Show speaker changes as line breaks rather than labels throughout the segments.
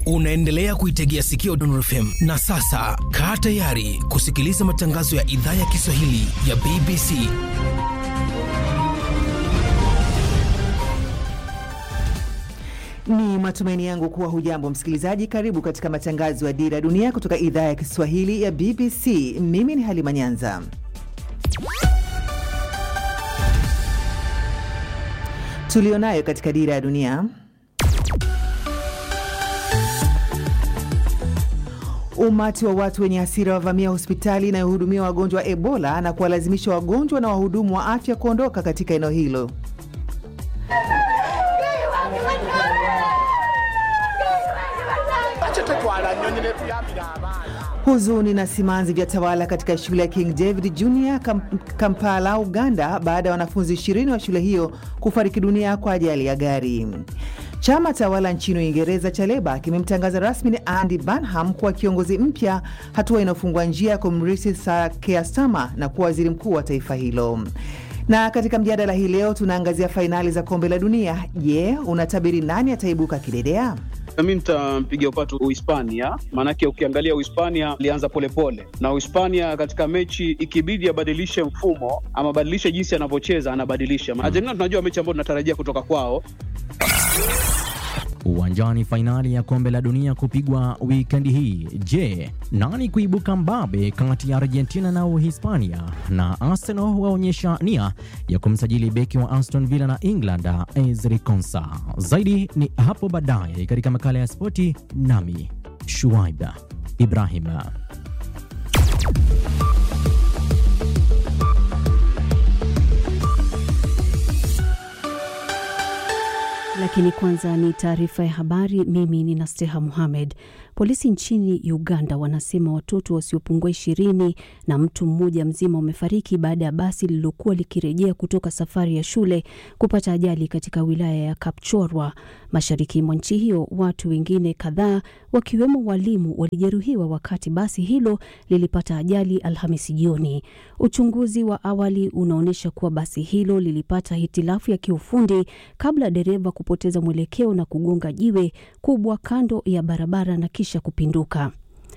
Unaendelea kuitegea sikio Dondon FM na sasa kaa tayari kusikiliza matangazo ya idhaa ya Kiswahili ya BBC.
Ni matumaini yangu kuwa hujambo msikilizaji. Karibu katika matangazo ya Dira ya Dunia kutoka idhaa ya Kiswahili ya BBC. Mimi ni Halima Nyanza. Tulionayo katika Dira ya Dunia. Umati wa watu wenye hasira wavamia hospitali inayohudumia wagonjwa wa Ebola na kuwalazimisha wagonjwa na wahudumu wa afya kuondoka katika eneo hilo. Huzuni na simanzi vya tawala katika shule ya King David Junior Kam Kampala, Uganda, baada ya wanafunzi 20 wa shule hiyo kufariki dunia kwa ajali ya gari. Chama tawala nchini Uingereza cha Leba kimemtangaza rasmi Andy Burnham kuwa kiongozi mpya, hatua inayofungua njia ya kumrithi Sir Keir Starmer na kuwa waziri mkuu wa taifa hilo. Na katika mjadala hii leo tunaangazia fainali za kombe la dunia. Je, unatabiri nani ataibuka kidedea?
Mi nitampiga upatu Uhispania, maanake ukiangalia Uhispania alianza polepole, na Uhispania katika mechi ikibidi abadilishe mfumo ama abadilishe jinsi anavyocheza anabadilisha. Argentina tunajua mechi ambayo tunatarajia kutoka kwao.
Uwanjani, fainali ya kombe la dunia kupigwa wikendi hii. Je, nani kuibuka mbabe kati ya Argentina na Uhispania? Na Arsenal waonyesha nia ya kumsajili beki wa Aston Villa na England Ezri Konsa. Zaidi ni hapo baadaye katika makala ya spoti, nami Shuaib Ibrahim.
Lakini kwanza ni taarifa ya habari. Mimi ni Nasteha Muhamed. Polisi nchini Uganda wanasema watoto wasiopungua ishirini na mtu mmoja mzima wamefariki baada ya basi lililokuwa likirejea kutoka safari ya shule kupata ajali katika wilaya ya Kapchorwa, mashariki mwa nchi hiyo. Watu wengine kadhaa wakiwemo walimu walijeruhiwa wakati basi hilo lilipata ajali Alhamisi jioni. Uchunguzi wa awali unaonyesha kuwa basi hilo lilipata hitilafu ya kiufundi kabla dereva kupoteza mwelekeo na kugonga jiwe kubwa kando ya barabara na kisha kupinduka.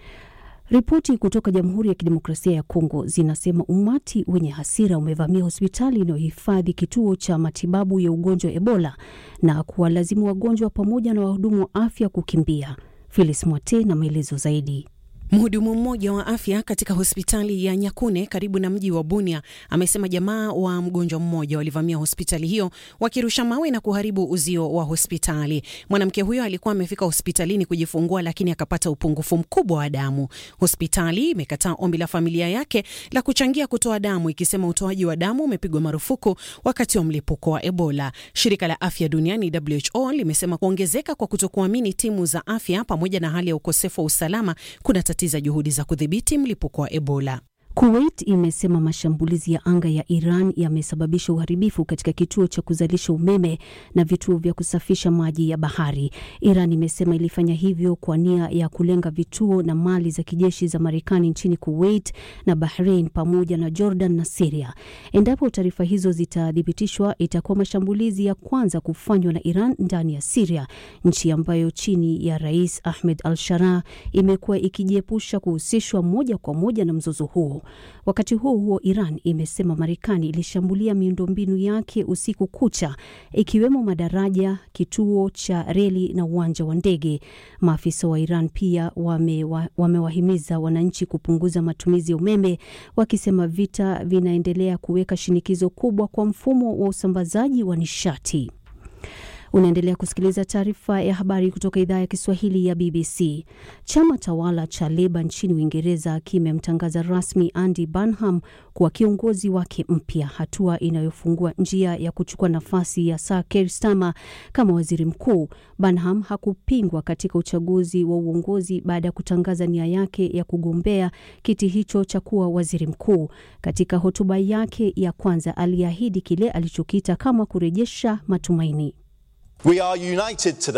Ripoti kutoka Jamhuri ya Kidemokrasia ya Kongo zinasema umati wenye hasira umevamia hospitali inayohifadhi kituo cha matibabu ya ugonjwa wa Ebola na kuwalazimu wagonjwa pamoja na wahudumu wa afya kukimbia. Phyllis Mwate na maelezo zaidi.
Mhudumu mmoja wa afya katika hospitali ya Nyakune karibu na mji wa Bunia amesema jamaa wa mgonjwa mmoja walivamia hospitali hiyo wakirusha mawe na kuharibu uzio wa hospitali. Mwanamke huyo alikuwa amefika hospitalini kujifungua, lakini akapata upungufu mkubwa wa damu. Hospitali imekataa ombi la familia yake la kuchangia kutoa damu, ikisema utoaji wa damu umepigwa marufuku wakati wa mlipuko wa Ebola. Shirika la afya duniani WHO limesema kuongezeka kwa kutokuamini timu za afya pamoja na hali ya ukosefu wa usalama kuna za juhudi za kudhibiti mlipuko wa Ebola.
Kuwait imesema mashambulizi ya anga ya Iran yamesababisha uharibifu katika kituo cha kuzalisha umeme na vituo vya kusafisha maji ya bahari. Iran imesema ilifanya hivyo kwa nia ya kulenga vituo na mali za kijeshi za Marekani nchini Kuwait na Bahrain pamoja na Jordan na Siria. Endapo taarifa hizo zitathibitishwa, itakuwa mashambulizi ya kwanza kufanywa na Iran ndani ya Siria, nchi ambayo chini ya Rais Ahmed al-Sharaa imekuwa ikijiepusha kuhusishwa moja kwa moja na mzozo huo. Wakati huo huo, Iran imesema Marekani ilishambulia miundombinu yake usiku kucha, ikiwemo madaraja, kituo cha reli na uwanja wa ndege. Maafisa wa Iran pia wamewahimiza wame wananchi kupunguza matumizi ya umeme, wakisema vita vinaendelea kuweka shinikizo kubwa kwa mfumo wa usambazaji wa nishati. Unaendelea kusikiliza taarifa ya habari kutoka idhaa ya Kiswahili ya BBC. Chama tawala cha Leba nchini Uingereza kimemtangaza rasmi Andy Burnham kuwa kiongozi wake mpya, hatua inayofungua njia ya kuchukua nafasi ya Sir Keir Starmer kama waziri mkuu. Burnham hakupingwa katika uchaguzi wa uongozi baada ya kutangaza nia yake ya kugombea kiti hicho cha kuwa waziri mkuu. Katika hotuba yake ya kwanza, aliahidi kile alichokiita kama kurejesha matumaini.
We are united today.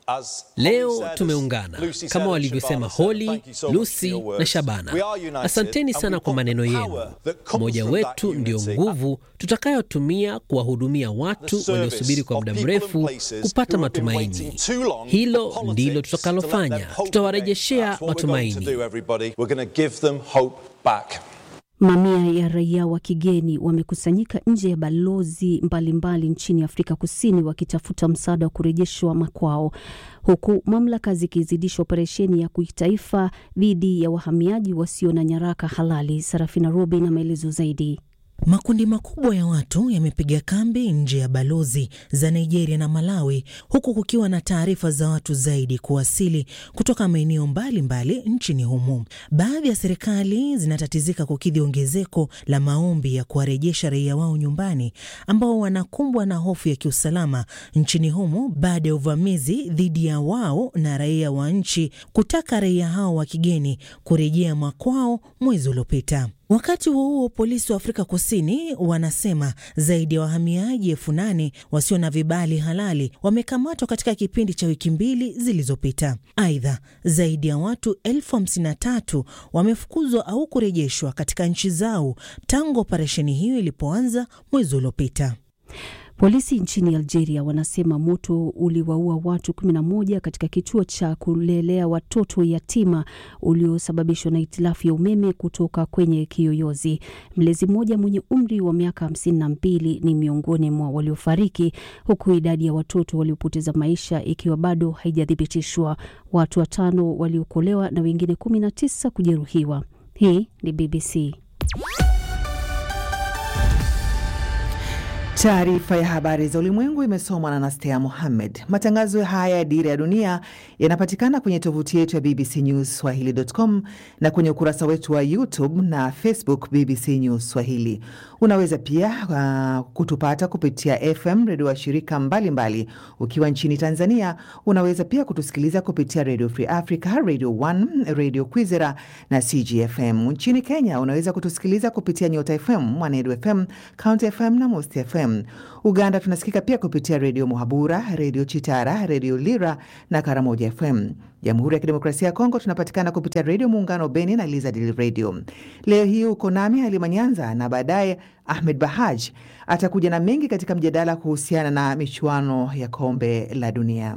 Leo tumeungana kama walivyosema Holly, Lucy na Shabana. Asanteni sana kwa maneno yenu. Umoja wetu ndio nguvu tutakayotumia kuwahudumia watu waliosubiri kwa muda mrefu kupata matumaini. Hilo ndilo tutakalofanya, tutawarejeshea matumaini.
Mamia ya raia wa kigeni wamekusanyika nje ya balozi mbalimbali mbali nchini Afrika Kusini wakitafuta msaada wa kurejeshwa makwao, huku mamlaka zikizidisha operesheni ya kitaifa dhidi ya wahamiaji wasio na nyaraka halali. Sarafina Robi na maelezo zaidi.
Makundi makubwa ya watu yamepiga kambi nje ya balozi za Nigeria na Malawi, huku kukiwa na taarifa za watu zaidi kuwasili kutoka maeneo mbalimbali nchini humo. Baadhi ya serikali zinatatizika kukidhi ongezeko la maombi ya kuwarejesha raia wao nyumbani ambao wanakumbwa na hofu ya kiusalama nchini humo baada ya uvamizi dhidi ya wao na raia wa nchi kutaka raia hao wa kigeni kurejea makwao mwezi uliopita. Wakati huo huo, polisi wa Afrika Kusini wanasema zaidi ya wahamiaji elfu nane wasio na vibali halali wamekamatwa katika kipindi cha wiki mbili zilizopita. Aidha, zaidi ya watu elfu hamsini na tatu wamefukuzwa au kurejeshwa katika nchi zao tangu operesheni hiyo ilipoanza mwezi uliopita.
Polisi nchini Algeria wanasema moto uliwaua watu 11 katika kituo cha kulelea watoto yatima uliosababishwa na hitilafu ya umeme kutoka kwenye kiyoyozi. Mlezi mmoja mwenye umri wa miaka 52 ni miongoni mwa waliofariki, huku idadi ya watoto waliopoteza maisha ikiwa bado haijathibitishwa. Watu watano waliokolewa na wengine 19 kujeruhiwa. Hii ni BBC.
Taarifa ya habari za ulimwengu imesomwa na Nastea Mohammed. Matangazo haya ya Dira ya Dunia yanapatikana kwenye tovuti yetu ya BBC News Swahili.com na kwenye ukurasa wetu wa YouTube na Facebook BBC News Swahili. Unaweza pia uh, kutupata kupitia FM redio wa shirika mbalimbali mbali. Ukiwa nchini Tanzania unaweza pia kutusikiliza kupitia Radio Free Africa, Radio 1, Radio Kwizera na CGFM. Nchini Kenya unaweza kutusikiliza kupitia Nyota FM, Mwanedu FM, County FM na Most FM. Uganda tunasikika pia kupitia redio Muhabura, redio Chitara, redio Lira na Karamoja FM. Jamhuri ya Kidemokrasia ya Kongo tunapatikana kupitia redio Muungano Beni na Lizard Radio. Leo hii uko nami Halima Nyanza na baadaye Ahmed Bahaj atakuja na mengi katika mjadala kuhusiana na michuano ya kombe la dunia.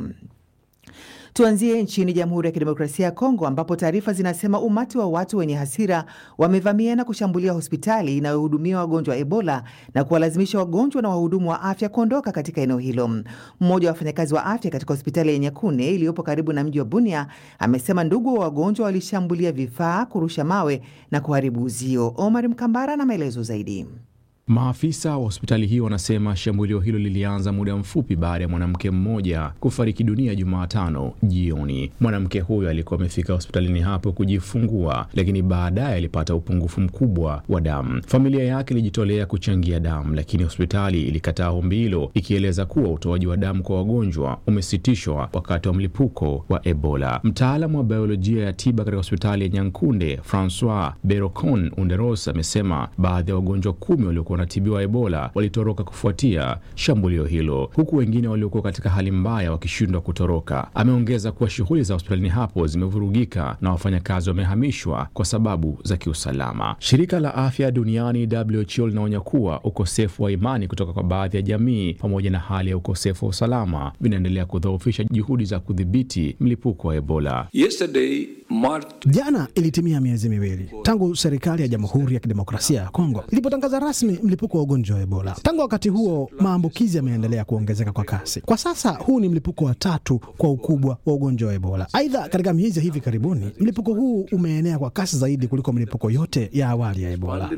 Tuanzie nchini Jamhuri ya Kidemokrasia ya Kongo ambapo taarifa zinasema umati wa watu wenye hasira wamevamia na kushambulia hospitali inayohudumia wagonjwa wa Ebola na kuwalazimisha wagonjwa na wahudumu wa afya kuondoka katika eneo hilo. Mmoja wa wafanyakazi wa afya katika hospitali ya Nyakune iliyopo karibu na mji wa Bunia amesema ndugu wa wagonjwa walishambulia vifaa, kurusha mawe na kuharibu uzio. Omar Mkambara na maelezo zaidi.
Maafisa wa hospitali hiyo wanasema shambulio hilo lilianza muda mfupi baada ya mwanamke mmoja kufariki dunia Jumatano jioni. Mwanamke huyo alikuwa amefika hospitalini hapo kujifungua, lakini baadaye alipata upungufu mkubwa wa damu. Familia yake ilijitolea kuchangia damu, lakini hospitali ilikataa ombi hilo, ikieleza kuwa utoaji wa damu kwa wagonjwa umesitishwa wakati wa mlipuko wa Ebola. Mtaalamu wa biolojia ya tiba katika hospitali ya Nyankunde, Francois Berocon Underos, amesema baadhi ya wagonjwa kumi waliokuwa wanatibiwa Ebola walitoroka kufuatia shambulio hilo, huku wengine waliokuwa katika hali mbaya wakishindwa kutoroka. Ameongeza kuwa shughuli za hospitalini hapo zimevurugika na wafanyakazi wamehamishwa kwa sababu za kiusalama. Shirika la afya duniani WHO linaonya kuwa ukosefu wa imani kutoka kwa baadhi ya jamii pamoja na hali ya ukosefu wa usalama vinaendelea kudhoofisha juhudi za kudhibiti mlipuko wa Ebola.
Yesterday,
Jana ilitimia miezi miwili tangu serikali ya Jamhuri ya Kidemokrasia ya Kongo ilipotangaza rasmi mlipuko wa ugonjwa wa Ebola. Tangu wakati huo, maambukizi yameendelea kuongezeka kwa kasi. Kwa sasa huu ni mlipuko wa tatu kwa ukubwa wa ugonjwa wa Ebola. Aidha, katika miezi ya hivi karibuni mlipuko huu umeenea kwa kasi zaidi kuliko milipuko yote ya awali ya Ebola.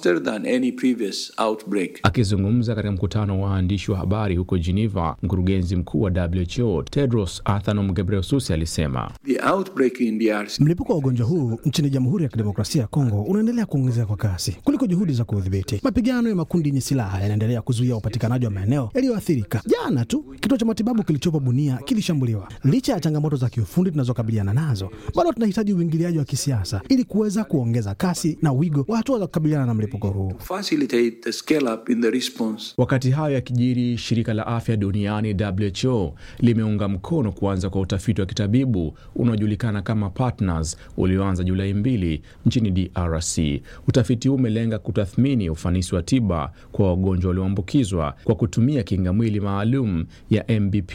Akizungumza katika mkutano wa waandishi wa habari huko Geneva, mkurugenzi mkuu wa WHO Tedros Adhanom Ghebreyesus alisema
The outbreak in DRC
Mlipuko wa ugonjwa huu nchini Jamhuri ya Kidemokrasia ya Kongo unaendelea kuongezeka kwa kasi kuliko juhudi za kuudhibiti. Mapigano ya makundi yenye silaha yanaendelea kuzuia upatikanaji wa maeneo yaliyoathirika. Jana tu kituo cha matibabu kilichopo Bunia kilishambuliwa. Licha ya changamoto za kiufundi tunazokabiliana nazo, bado tunahitaji uingiliaji wa kisiasa ili kuweza kuongeza kasi na wigo wa hatua za kukabiliana na mlipuko huu.
Wakati hayo yakijiri, shirika la afya duniani WHO limeunga mkono kuanza kwa utafiti wa kitabibu unaojulikana kama Partners ulioanza Julai mbili nchini DRC. Utafiti huu umelenga kutathmini ufanisi wa tiba kwa wagonjwa walioambukizwa kwa kutumia kinga mwili maalum ya MBP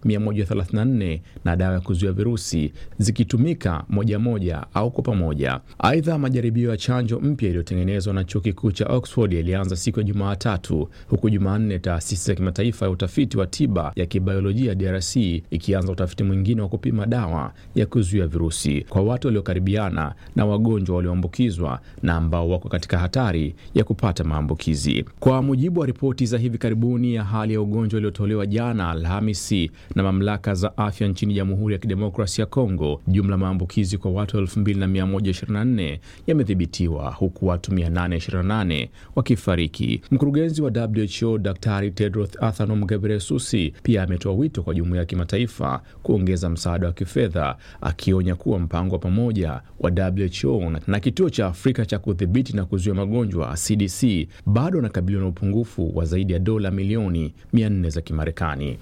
134 na dawa ya kuzuia virusi zikitumika moja moja au kwa pamoja. Aidha, majaribio ya chanjo mpya iliyotengenezwa na chuo kikuu cha Oxford yalianza siku ya Jumatatu, huku Jumanne taasisi ya kimataifa ya utafiti wa tiba ya kibiolojia DRC ikianza utafiti mwingine wa kupima dawa ya kuzuia virusi kwa watu waliokaribiana na wagonjwa walioambukizwa na ambao wako katika hatari ya kupata maambukizi. Kwa mujibu wa ripoti za hivi karibuni ya hali ya ugonjwa iliyotolewa jana Alhamisi na mamlaka za afya nchini Jamhuri ya Kidemokrasia ya Kongo, jumla maambukizi kwa watu 2124 yamethibitiwa huku watu 828 wakifariki. Mkurugenzi wa WHO Daktari Tedros Adhanom Ghebreyesus pia ametoa wito kwa jumuiya ya kimataifa kuongeza msaada wa kifedha, akionya kuwa mpango wa pamoja wa WHO na kituo cha Afrika cha kudhibiti na kuzuia magonjwa CDC bado anakabiliwa na upungufu wa zaidi ya dola milioni 400 za Kimarekani.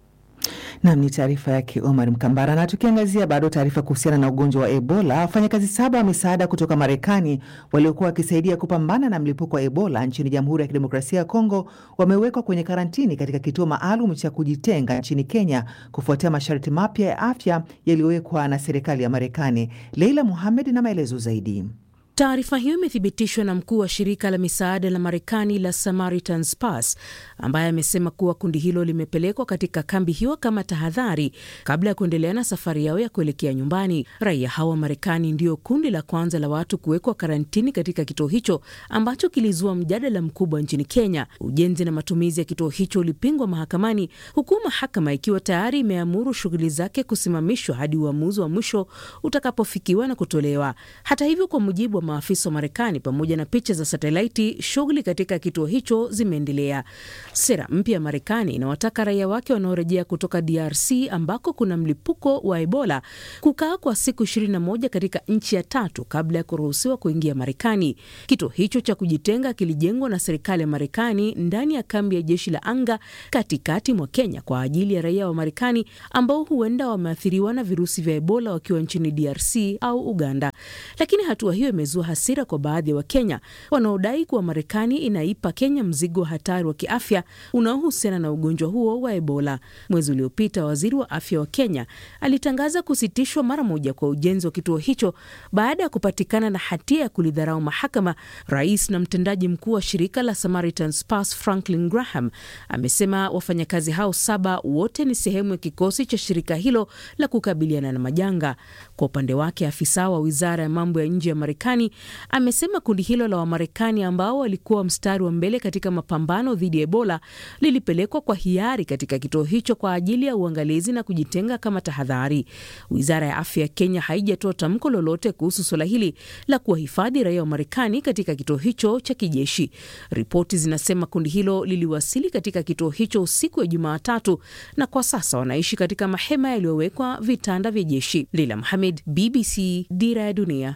Nam ni taarifa yake Omar Mkambara. Na tukiangazia bado taarifa kuhusiana na ugonjwa wa Ebola, wafanyakazi saba wa misaada kutoka Marekani waliokuwa wakisaidia kupambana na mlipuko wa Ebola nchini Jamhuri ya Kidemokrasia ya Kongo wamewekwa kwenye karantini katika kituo maalum cha kujitenga nchini Kenya kufuatia masharti mapya ya afya yaliyowekwa na serikali ya Marekani. Leila Muhamed na maelezo zaidi.
Taarifa hiyo imethibitishwa na mkuu wa shirika la misaada la Marekani la Samaritan's Pass ambaye amesema kuwa kundi hilo limepelekwa katika kambi hiyo kama tahadhari kabla ya kuendelea na safari yao ya kuelekea nyumbani. Raia hao wa Marekani ndio kundi la kwanza la watu kuwekwa karantini katika kituo hicho ambacho kilizua mjadala mkubwa nchini Kenya. Ujenzi na matumizi ya kituo hicho ulipingwa mahakamani, huku mahakama ikiwa tayari imeamuru shughuli zake kusimamishwa hadi uamuzi wa mwisho utakapofikiwa na kutolewa. Hata hivyo, kwa mujibu wa maafisa wa Marekani pamoja na picha za satelaiti, shughuli katika kituo hicho zimeendelea. Sera mpya ya Marekani inawataka raia wake wanaorejea kutoka DRC ambako kuna mlipuko wa Ebola kukaa kwa siku 21 katika nchi ya tatu kabla ya kuruhusiwa kuingia Marekani. Kituo hicho cha kujitenga kilijengwa na serikali ya Marekani ndani ya kambi ya jeshi la anga katikati mwa Kenya kwa ajili ya raia wa Marekani ambao huenda wameathiriwa na virusi vya Ebola wakiwa nchini DRC au Uganda. Lakini hatua hiyo imezua hasira kwa baadhi ya Wakenya wanaodai kuwa Marekani inaipa Kenya mzigo wa hatari wa kiafya unaohusiana na ugonjwa huo wa Ebola. Mwezi uliopita, waziri wa afya wa Kenya alitangaza kusitishwa mara moja kwa ujenzi wa kituo hicho baada ya kupatikana na hatia ya kulidharau mahakama. Rais na mtendaji mkuu wa shirika la Samaritan's Pass Franklin Graham amesema wafanyakazi hao saba wote ni sehemu ya kikosi cha shirika hilo la kukabiliana na majanga. Kwa upande wake, afisa wa wizara ya mambo ya nje ya Marekani amesema kundi hilo la Wamarekani ambao walikuwa mstari wa mbele katika mapambano dhidi ya Ebola lilipelekwa kwa hiari katika kituo hicho kwa ajili ya uangalizi na kujitenga kama tahadhari. Wizara ya afya ya Kenya haijatoa tamko lolote kuhusu suala hili la kuwahifadhi raia wa Marekani katika kituo hicho cha kijeshi. Ripoti zinasema kundi hilo liliwasili katika kituo hicho usiku wa Jumatatu na kwa sasa wanaishi katika mahema yaliyowekwa vitanda vya jeshi. Lila Mohamed, BBC, Dira ya Dunia.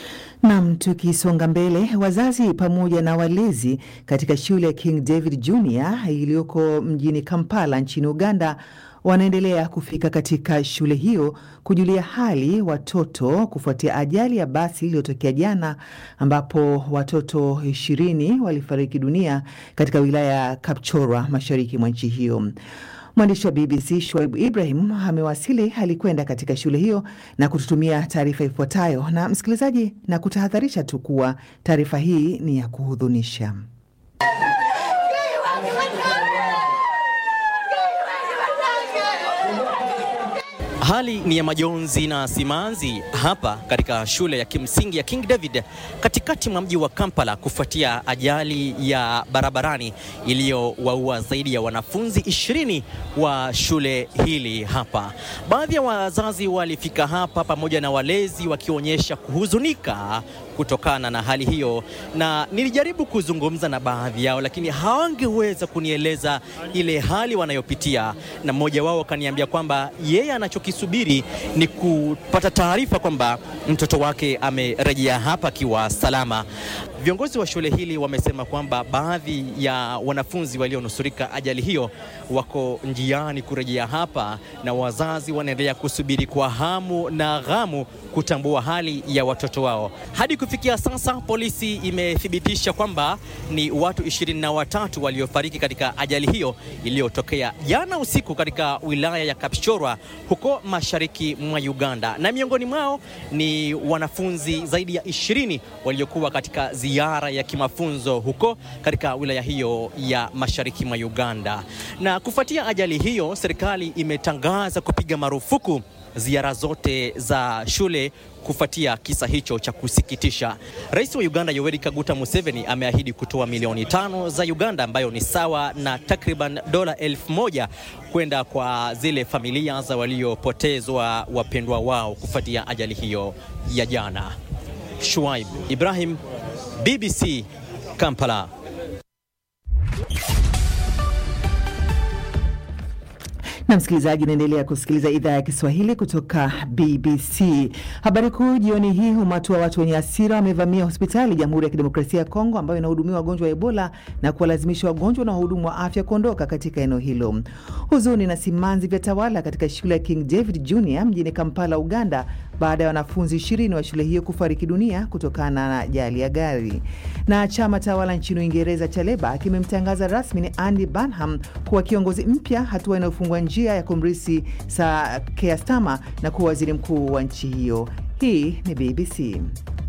Nam, tukisonga mbele, wazazi pamoja na walezi katika shule ya King David Junior iliyoko mjini Kampala nchini Uganda wanaendelea kufika katika shule hiyo kujulia hali watoto kufuatia ajali ya basi iliyotokea jana ambapo watoto ishirini walifariki dunia katika wilaya ya Kapchorwa mashariki mwa nchi hiyo. Mwandishi wa BBC Shoaib Ibrahim amewasili, alikwenda katika shule hiyo na kututumia taarifa ifuatayo. Na msikilizaji, na kutahadharisha tu kuwa taarifa hii ni ya kuhudhunisha.
Hali ni ya majonzi na simanzi hapa katika shule ya kimsingi ya King David katikati mwa mji wa Kampala kufuatia ajali ya barabarani iliyowaua zaidi ya wanafunzi ishirini wa shule hili hapa. Baadhi ya wazazi walifika hapa pamoja na walezi wakionyesha kuhuzunika kutokana na hali hiyo, na nilijaribu kuzungumza na baadhi yao, lakini hawangeweza kunieleza ile hali wanayopitia, na mmoja wao akaniambia kwamba yeye anachokisubiri ni kupata taarifa kwamba mtoto wake amerejea hapa akiwa salama. Viongozi wa shule hili wamesema kwamba baadhi ya wanafunzi walionusurika ajali hiyo wako njiani kurejea hapa, na wazazi wanaendelea kusubiri kwa hamu na ghamu kutambua hali ya watoto wao. Hadi kufikia sasa, polisi imethibitisha kwamba ni watu ishirini na watatu waliofariki katika ajali hiyo iliyotokea jana usiku katika wilaya ya Kapchorwa huko mashariki mwa Uganda, na miongoni mwao ni wanafunzi zaidi ya ishirini waliokuwa katika ziara ya kimafunzo huko katika wilaya hiyo ya mashariki mwa Uganda. Na kufuatia ajali hiyo, serikali imetangaza kupiga marufuku ziara zote za shule kufuatia kisa hicho cha kusikitisha. Rais wa Uganda Yoweri Kaguta Museveni ameahidi kutoa milioni tano za Uganda ambayo ni sawa na takriban dola elfu moja kwenda kwa zile familia za waliopotezwa wapendwa wao kufuatia ajali hiyo ya jana. Shuaib Ibrahim, BBC Kampala.
na msikilizaji, unaendelea kusikiliza idhaa ya Kiswahili kutoka BBC. Habari kuu jioni hii, umati wa watu wenye hasira wamevamia hospitali Jamhuri ya Kidemokrasia ya Kongo ambayo inahudumia wagonjwa wa Ebola na kuwalazimisha wagonjwa na wahudumu wa afya kuondoka katika eneo hilo. Huzuni na simanzi vya tawala katika shule ya King David Junior mjini Kampala, Uganda, baada ya wanafunzi ishirini wa shule hiyo kufariki dunia kutokana na ajali ya gari. Na chama tawala nchini Uingereza cha Leba kimemtangaza rasmi ni Andy Burnham kuwa kiongozi mpya, hatua inayofungua njia ya kumrisi Sir Keir Starmer na kuwa waziri mkuu wa nchi hiyo. Hii ni BBC.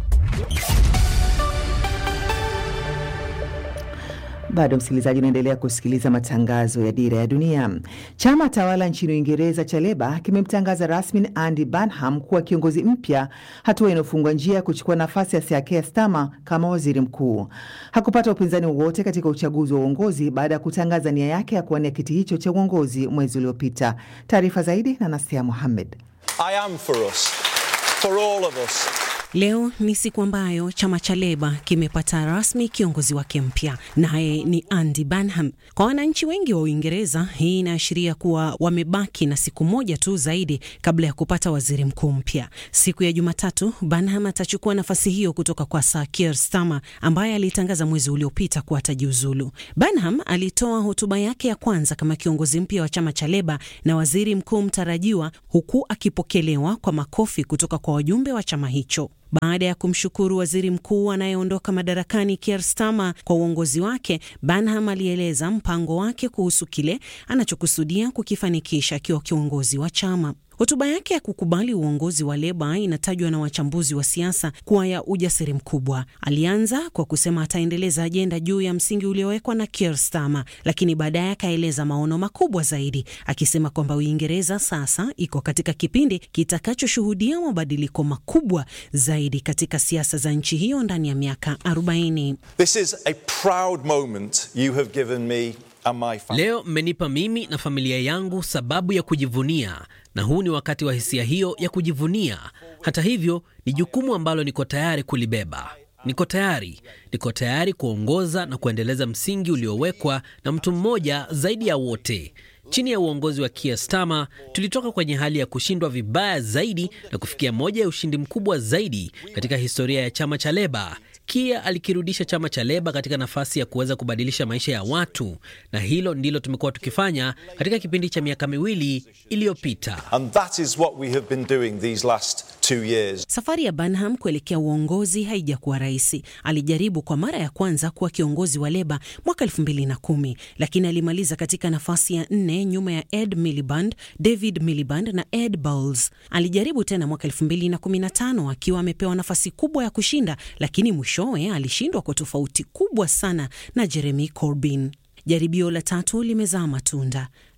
Bado msikilizaji, unaendelea kusikiliza matangazo ya Dira ya Dunia. Chama tawala nchini Uingereza cha Leba kimemtangaza rasmi Andy Burnham kuwa kiongozi mpya, hatua inayofungua njia ya kuchukua nafasi ya Sir Keir Starmer kama waziri mkuu. Hakupata upinzani wowote katika uchaguzi wa uongozi baada ya kutangaza nia yake ya kuwania kiti hicho cha uongozi mwezi uliopita. Taarifa zaidi na Nasia Mohamed.
I am for us, for all of us.
Leo ni siku ambayo chama cha Leba kimepata rasmi kiongozi wake mpya, naye ni Andy Burnham. Kwa wananchi wengi wa Uingereza, hii inaashiria kuwa wamebaki na siku moja tu zaidi kabla ya kupata waziri mkuu mpya. Siku ya Jumatatu, Burnham atachukua nafasi hiyo kutoka kwa Sir Keir Starmer ambaye alitangaza mwezi uliopita kuwa atajiuzulu. Burnham alitoa hotuba yake ya kwanza kama kiongozi mpya wa chama cha Leba na waziri mkuu mtarajiwa, huku akipokelewa kwa makofi kutoka kwa wajumbe wa chama hicho. Baada ya kumshukuru waziri mkuu anayeondoka madarakani Keir Starmer kwa uongozi wake, Burnham alieleza mpango wake kuhusu kile anachokusudia kukifanikisha akiwa kiongozi wa chama. Hotuba yake ya kukubali uongozi wa Leba inatajwa na wachambuzi wa siasa kuwa ya ujasiri mkubwa. Alianza kwa kusema ataendeleza ajenda juu ya msingi uliowekwa na Keir Starmer, lakini baadaye akaeleza maono makubwa zaidi, akisema kwamba Uingereza sasa iko katika kipindi kitakachoshuhudia mabadiliko makubwa zaidi katika siasa za nchi hiyo ndani ya miaka 40.
This is a proud moment you have given me and my family.
Leo mmenipa mimi na familia yangu sababu ya kujivunia, na huu ni wakati wa hisia hiyo ya kujivunia. Hata hivyo, ni jukumu ambalo niko tayari kulibeba. Niko tayari, niko tayari kuongoza na kuendeleza msingi uliowekwa na mtu mmoja zaidi ya wote. Chini ya uongozi wa Keir Starmer tulitoka kwenye hali ya kushindwa vibaya zaidi na kufikia moja ya ushindi mkubwa zaidi katika historia ya chama cha Leba. Keir alikirudisha chama cha Leba katika nafasi ya kuweza kubadilisha maisha ya watu, na hilo ndilo tumekuwa tukifanya katika kipindi cha miaka miwili iliyopita.
And that is what we have been doing these last two years.
Safari ya Burnham kuelekea uongozi haijakuwa rahisi. Alijaribu kwa mara ya kwanza kuwa kiongozi wa Leba mwaka elfu mbili na kumi lakini alimaliza katika nafasi ya nne nyuma ya Ed Miliband, David Miliband na Ed Balls. Alijaribu tena mwaka elfu mbili na kumi na tano akiwa amepewa nafasi kubwa ya kushinda, lakini mwishowe alishindwa kwa tofauti kubwa sana na Jeremy Corbyn. Jaribio la tatu limezaa matunda.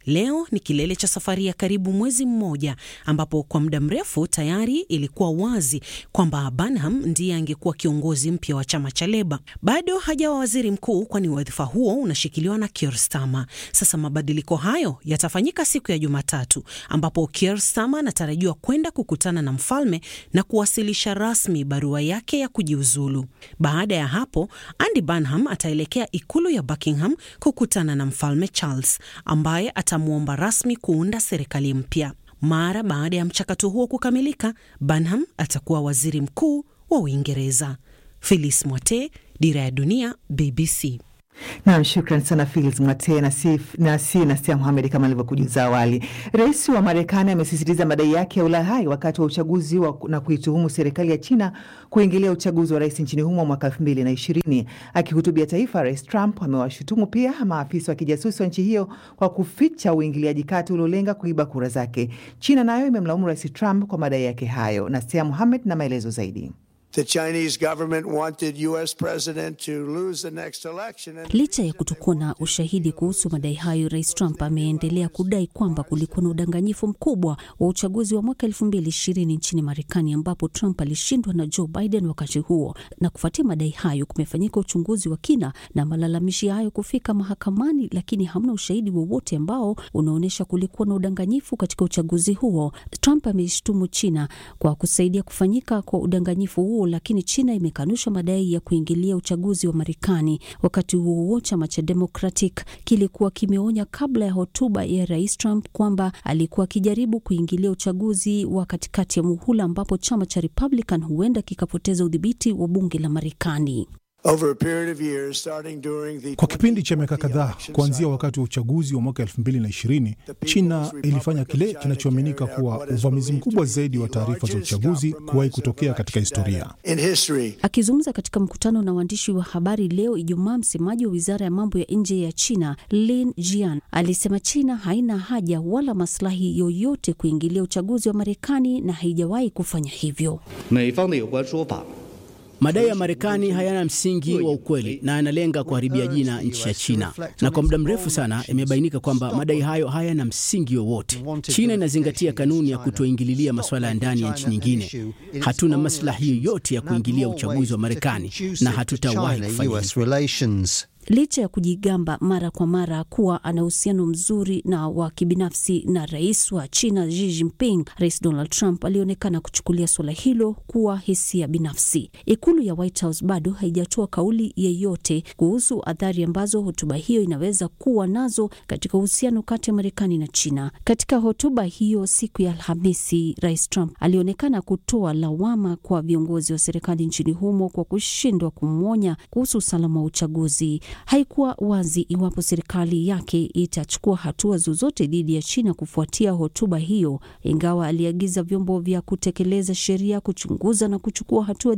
Leo ni kilele cha safari ya karibu mwezi mmoja, ambapo kwa muda mrefu tayari ilikuwa wazi kwamba Burnham ndiye angekuwa kiongozi mpya wa chama cha Leba. Bado hajawa waziri mkuu, kwani wadhifa huo unashikiliwa na Keir Starmer. Sasa mabadiliko hayo yatafanyika siku ya Jumatatu, ambapo Keir Starmer anatarajiwa kwenda kukutana na mfalme na kuwasilisha rasmi barua yake ya kujiuzulu. Baada ya hapo, Andy Burnham ataelekea ikulu ya Buckingham kukutana na mfalme Charles ambaye atamwomba rasmi kuunda serikali mpya. Mara baada ya mchakato huo kukamilika, Burnham atakuwa waziri mkuu wa Uingereza. Phyllis Mwate, Dira ya Dunia, BBC.
Nam, shukran sana Filis Mwate na si na si Nasia Muhamed. Kama alivyokujuza awali, rais wa Marekani amesisitiza madai yake ya ulaghai wakati wa uchaguzi wa, na kuituhumu serikali ya China kuingilia uchaguzi wa rais nchini humo mwaka elfu mbili na ishirini. Akihutubia taifa, Rais Trump amewashutumu pia maafisa wa kijasusi wa nchi hiyo kwa kuficha uingiliaji kati uliolenga kuiba kura zake. China nayo imemlaumu Rais Trump kwa madai yake hayo. Nasia Muhamed na maelezo zaidi.
The Chinese government wanted US president to lose the next election and...
Licha ya kutokuwa na ushahidi kuhusu madai hayo, Rais Trump ameendelea kudai kwamba kulikuwa na udanganyifu mkubwa wa uchaguzi wa mwaka elfu mbili ishirini nchini Marekani, ambapo Trump alishindwa na Joe Biden wakati huo. Na kufuatia madai hayo, kumefanyika uchunguzi wa kina na malalamishi hayo kufika mahakamani, lakini hamna ushahidi wowote ambao unaonyesha kulikuwa na udanganyifu katika uchaguzi huo. Trump ameishtumu China kwa kusaidia kufanyika kwa udanganyifu huo lakini China imekanusha madai ya kuingilia uchaguzi wa Marekani. Wakati huo huo, chama cha Democratic kilikuwa kimeonya kabla ya hotuba ya Rais Trump kwamba alikuwa akijaribu kuingilia uchaguzi wa katikati ya muhula, ambapo chama cha Republican huenda kikapoteza udhibiti wa bunge la Marekani.
Kwa kipindi cha miaka kadhaa kuanzia wakati wa uchaguzi wa mwaka 2020 China ilifanya kile kinachoaminika kuwa uvamizi mkubwa zaidi wa taarifa za uchaguzi kuwahi kutokea katika historia.
Akizungumza katika mkutano na waandishi wa habari leo Ijumaa, msemaji wa wizara ya mambo ya nje ya China Lin Jian alisema China haina haja wala maslahi yoyote kuingilia uchaguzi wa Marekani na haijawahi kufanya hivyo.
Madai ya Marekani hayana msingi wa ukweli na yanalenga kuharibia jina nchi ya China, na kwa muda mrefu sana imebainika kwamba madai hayo hayana msingi wowote. China inazingatia kanuni ya kutoingililia masuala ya ndani ya nchi nyingine. Hatuna maslahi yoyote ya kuingilia uchaguzi wa Marekani na hatutawahi kufanya hivyo.
Licha ya kujigamba mara kwa mara kuwa ana uhusiano mzuri na wa kibinafsi na rais wa China Xi Jinping, Rais Donald Trump alionekana kuchukulia suala hilo kuwa hisia binafsi. Ikulu ya White House bado haijatoa kauli yeyote kuhusu athari ambazo hotuba hiyo inaweza kuwa nazo katika uhusiano kati ya Marekani na China. Katika hotuba hiyo siku ya Alhamisi, Rais Trump alionekana kutoa lawama kwa viongozi wa serikali nchini humo kwa kushindwa kumwonya kuhusu usalama wa uchaguzi. Haikuwa wazi iwapo serikali yake itachukua hatua zozote dhidi ya China kufuatia hotuba hiyo, ingawa aliagiza vyombo vya kutekeleza sheria kuchunguza na kuchukua hatua